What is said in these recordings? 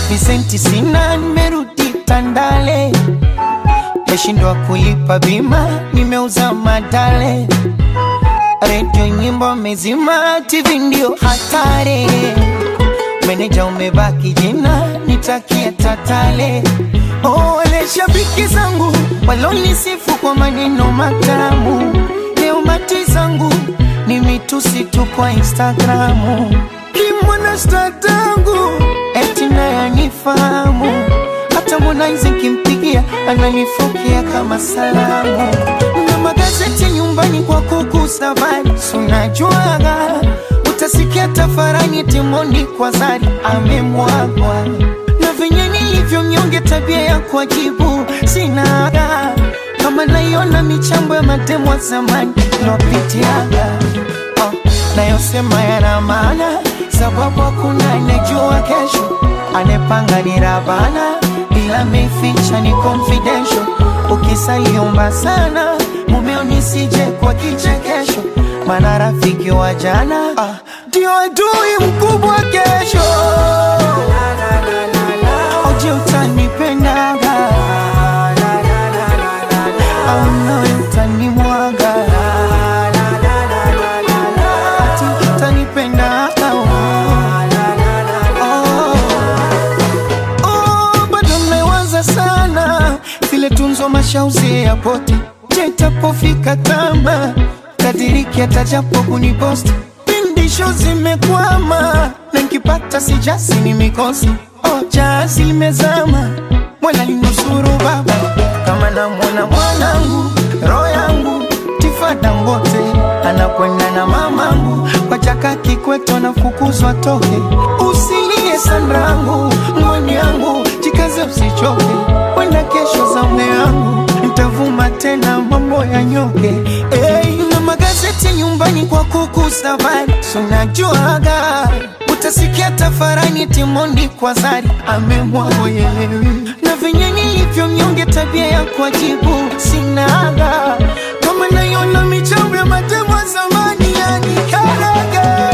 visenti sina, nimerudi Tandale, meshindwa kulipa bima, nimeuza madale, redio nyimbo mezima, TV ndio hatari, meneja umebaki jina, nitakia tatale. Oh, wale shabiki zangu walonisifu kwa maneno matamu, leo mati zangu ni mitusi tu kwa Instagramu. Kimwana sta tangu eti naye anifahamu, hata Harmonize nkimpigia ananifokea kama salamu. Na magazeti nyumbani kwa kuku safari, sunajuaga utasikia tafarani Timondi kwa Zari amemwagwa na venye nilivyo mnyonge, tabia ya kuajibu sinaga kama naiona michambo ya matemo ya zamani lopitiaga oh, nayosema yana maana, sababu hakuna anejua kesho, anepanga ni Rabana, ila meficha ni confidential. Ukisaliomba sana mumeo nisije kwa kichekesho, maana rafiki wa jana ah, ndio adui mkubwa kesho. Oje utanipendaga au nawe utanimwaga ati utanipendaga oh. Oh, bado mmewaza sana vile tunzo mashauzi ya poti jetapofika tama kadiriki atajapo kuniposti pindisho zimekwama na nkipata sijasi ni mikosi oh, jazi limezama mwala linusuru baba kama namwona mwanangu roho yangu tifada ngote anakwenda na mamangu kwa chaka kikweto nafukuzwa toke usilie sanrangu ngoni yangu jikaze usichoke wenda kesho zamu yangu ntavuma tena mambo ya nyoke hey, na magazeti nyumbani kwa kuku safari sunajuaga utasikia tafarani Timondi kwa Zari amemwagoyelewi na venye nilivyo mnyonge, tabia ya kuajibu sinaga kama naiona michambo ya matemo ya zamani yani karaga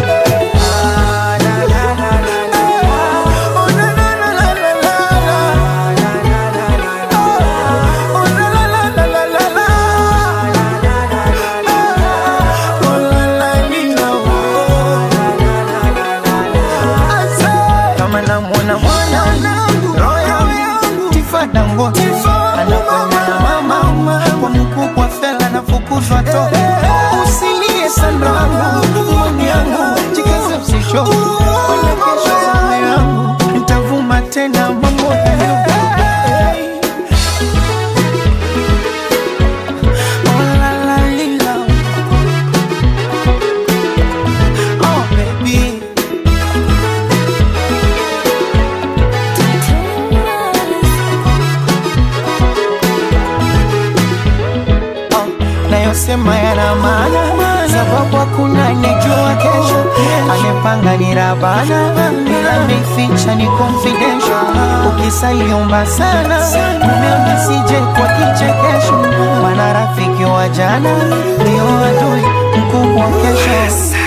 kama namwona mwanangu roho yangu tifada ngote anakwenda na mama kwa mkubwa fela nafukuzwa toke usilie sanrangu mwani yangu jikaze msishoke kwenda kesho zame yangu ntavuma tena mambo ya Oh, la, la, lila. Oh, baby. Oh, nayosema yana maana, sababu hakuna anejua kesho, anepanga ni Rabana, ila meficha ni confidential. Ukisaliomba sana mumeo nisije kwa kichekesho, maana rafiki wa jana ndio adui mkubwa kesho.